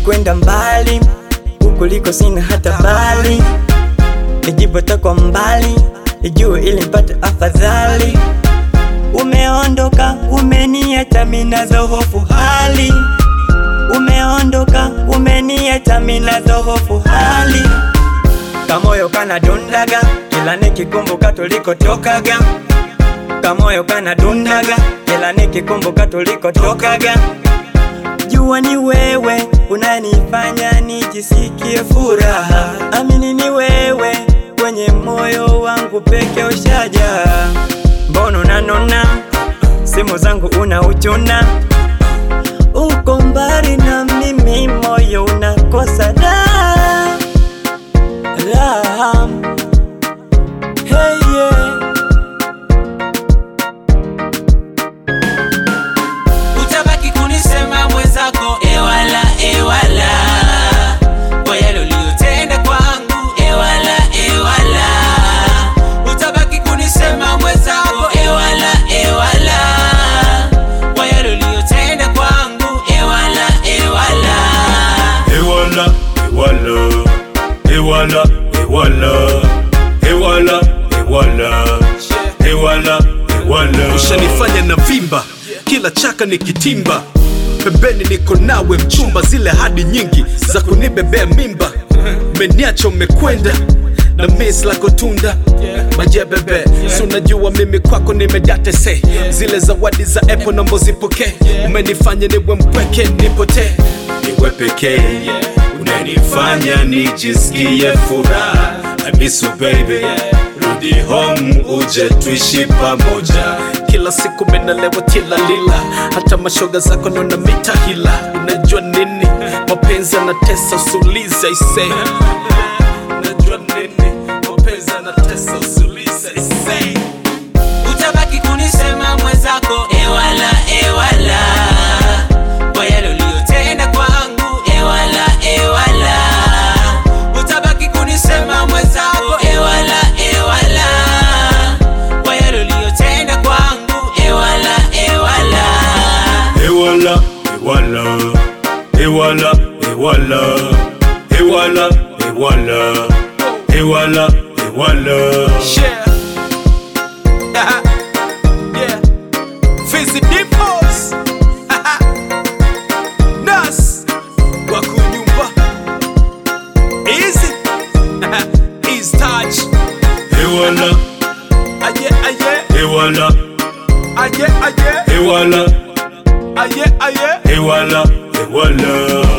nimekwenda mbali hukuliko sina hata bali nijipota kwa mbali nijue ili mpate afadhali umeondoka umeniacha minazo hofu hali umeondoka umeniacha minazo hofu hali kamoyo kana dundaga kila nikikumbuka tulikotokaga kamoyo kana dundaga kila nikikumbuka tulikotokaga jua ni wewe unanifanya nijisikie furaha amini ni wewe kwenye moyo wangu peke ushaja mbona unanona simu zangu unauchuna uko mbali na mimi moyo unakosa raha raha hey, yeah. utabaki kunisema mwenzako ewala ewala kwa yale uliyotenda kwangu ewala ewala utabaki kunisema mwenzako ewala ewala kwa yale uliyotenda kwangu ewala ewala Ewala, ewala, ewala, ewala, ewala, ewala, ewala, ewala. ushanifanya na vimba kila chaka nikitimba pembeni niko nawe mchumba zile hadi nyingi za kunibebea mimba meniacha umekwenda na mis lako tunda majebebe si unajua mimi kwako nimejatese zile zawadi za epo nambo zipokee umenifanya niwe mpweke nipotee niwe pekee unanifanya nijisikie furaha I miss you baby rudi home uje tuishi pamoja kila siku menalewa kila lila hata mashoga zako naona mita hila unajua nini mapenzi anatesa usulize ise unajua nini mapenzi anatesa usulize ise utabaki kunisema mwenzako ewala ewala kwa yale uliyotenda kwangu ewala ewala utabaki kunisema mwenzako ewala ewala kwa yale uliyotenda kwangu ewala ewala Ewala, ewala, ewala, ewala, ewala, ewala, ewala, ewala. Yeah. yeah. Fizzy Dimples. Nas. Wakunyumba. Easy. Ease touch. Ewala, Aye, aye. ewala, Aye, aye. ewala, Aye, aye. ewala, ewala.